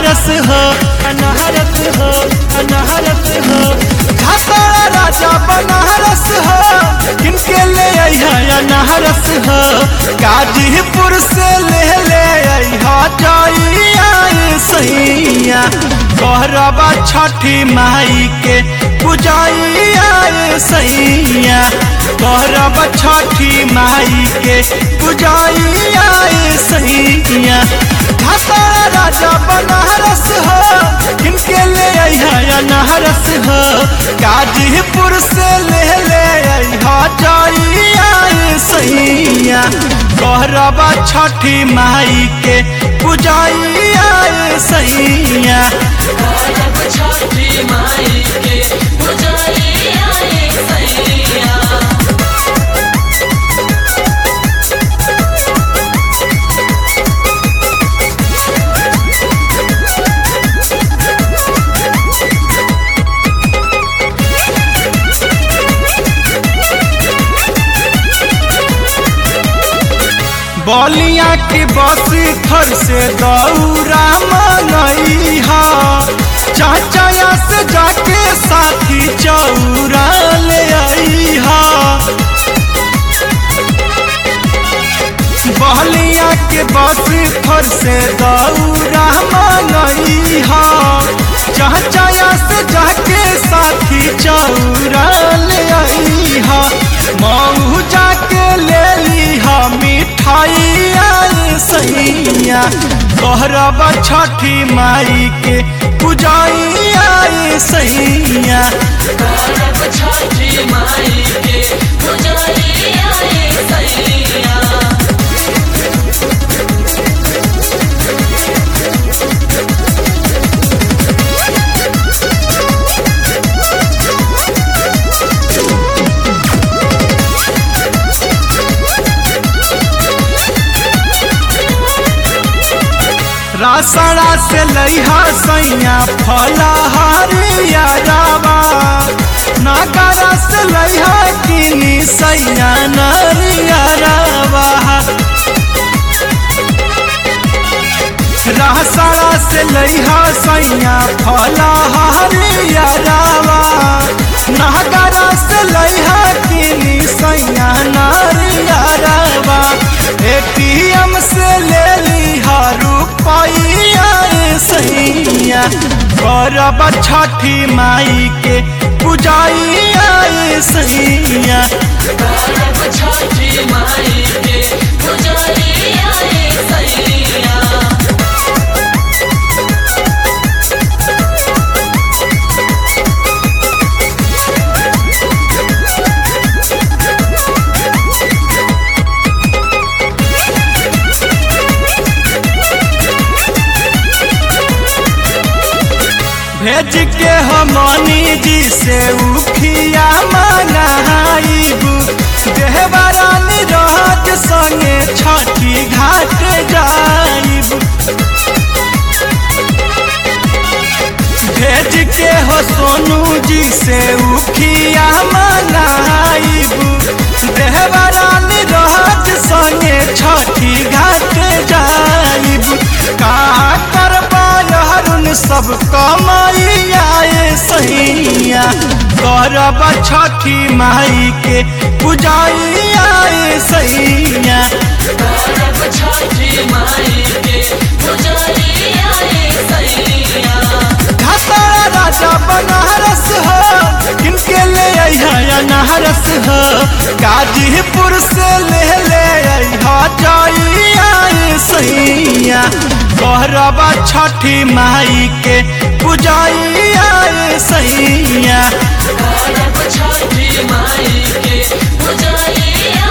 अनारस हो अनारस हो अनारस हो घाटाला राजा बनारस हो किनके ले अइहा अनारस हो गाजीपुर से ले ले अइहा जाइया सैया गौरबा छठी माई के पुजाइया सैया गौरबा छठी माई के पुजाइया सैया घाटाला राजा बनारस हो किनके ले अइहा अनारस हो गाजीपुर से ले ले अइहा जाइया सैया गौरबा छठी माई के पुजाइया सैया गौरव छठी माई के पुजारिया रे सैया बलिया के बसी थर से दौरा मंगई हा चाचा से जाके साथी चौरा ले आई हा बलिया के बसी थर से दौरा मंगई हा चाचा से जाके साथी चौरा ले आई हा मऊ जाके ले ली हा मिठाई आई सैया गौरबा छठी माई के पुजाई आई सैया गौरव छठी माई के पुजारिया रे सैया रासड़ा से लइहा सैया फलहारिया रावा नागरा से लइहा किनी सैया नरिया रावा रासड़ा से लइहा सैया फलहारिया रावा नागरा से लइहा किनी सैया नरिया रावा एटीएम से ले लिहा रुपैया सैया गौरब छठी माई के पुजाइया सैया गौरव छठी माई के पुजारिया रे सैया भेज के हमनी जी से उखिया मंगाइबू देहबरानी राज संगे छठी घाट जाइबू भेज के हो सोनू जी से उखिया मंगाइबू देहबरानी राज संगे छठी घाट जाइबू का करबा हरुन सब कमाइया सैया करब छठी माई के पुजाइया सैया गौरव छठी माई के पुजारिया रे सैया घाटाला राजा बनारस हो किनके ले अइहा अनारस हो गाजीपुर से ले ले अइहा जाइया सैया गौरबा छठी माई के पुजाइया सैया गौरव छठी माई के पुजारिया